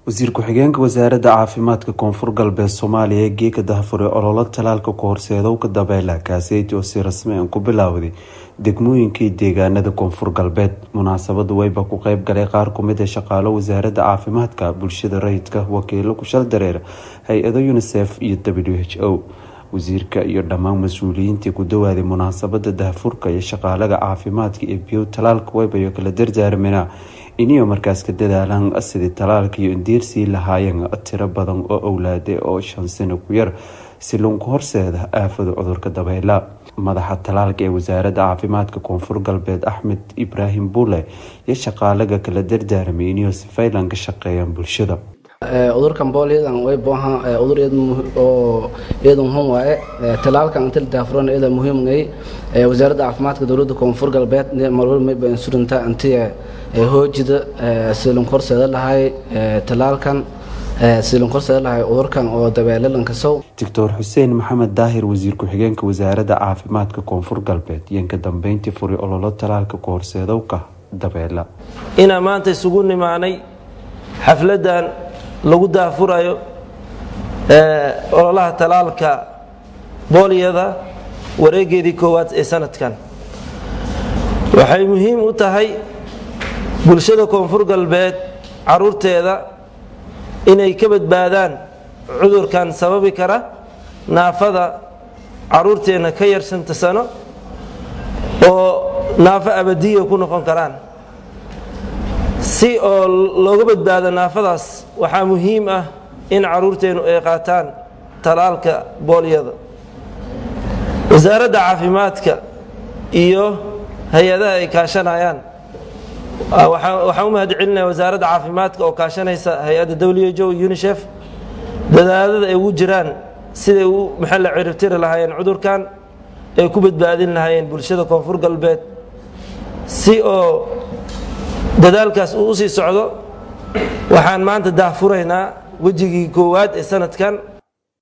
wasiir ku-xigeenka wasaaradda caafimaadka koonfur galbeed soomaaliya ee geeka dahfure ololo talaalka ku horseedowka dabeela kaaseyti oo si rasmi an ku bilaawday degmooyinkii deegaanada koonfur galbeed munaasabadu wayba ku qeyb galay qaar kumid a shaqaalo wasaaradda caafimaadka bulshada rayidka wakiilo kushal dareer hay-ado unisef iyo w h o wasiirka iyo dhammaan mas-uuliyiintii ku dawaaday munaasabada dahfurka iyo shaqaalaga caafimaadka ee biyow talaalka waybayo kala dardaarmina iniyo markaas ka dadaalaan sidii talaalka iyo indiirsii lahaayeen tiro badan oo owlaade oo shan sano ku yar si lunku horseeda aafada cudurka dabeela madaxa talaalka ee wasaaradda caafimaadka koonfur galbeed axmed ibraahim buule iyo shaqaalaga kala dardaarmay iniyo si faylan ka shaqeeyaan bulshada cudurkan boolyadan way boohan cudur oo iyada muhiim waaye talaalkan inta la daafuran iyada muhiim ngay wasaaradda caafimaadka dowladda koonfur galbeed marwal may baan surinta intii hoojida silin korseeda lahay talaalkan silin korseeda lahay cudurkan oo dabeelalanka sow doctor xuseen maxamed daahir wasiir ku-xigeenka wasaaradda caafimaadka koonfur galbeed iyo ka dambeyntii furi ololo talaalka ku horseedowka dabeela inaa maanta isugu nimaanay xafladan lagu daafurayo ololaha talaalka boolyada wareegeedii koowaad ee sanadkan waxay muhiim u tahay bulshada koonfur galbeed caruurteeda inay ka badbaadaan cudurkan sababi kara naafada caruurteenna ka yar shanta sano oo naafo abadiya ku noqon karaan si oo looga badbaado naafadaas waxaa muhiim ah in caruurteennu ay qaataan talaalka boolyada wasaaradda caafimaadka iyo hay-adaha ay kaashanayaan waxaan u mahad celinaya wasaaradda caafimaadka oo kaashanaysa hay-adda w jo unisef dadaalada ay ugu jiraan siday u maxalla ciribtiri lahaayeen cudurkan ay ku badbaadin lahaayeen bulshada koonfur galbeed si oo dadaalkaas uu usii socdo waxaan maanta daahfuraynaa wejigii koowaad ee sanadkan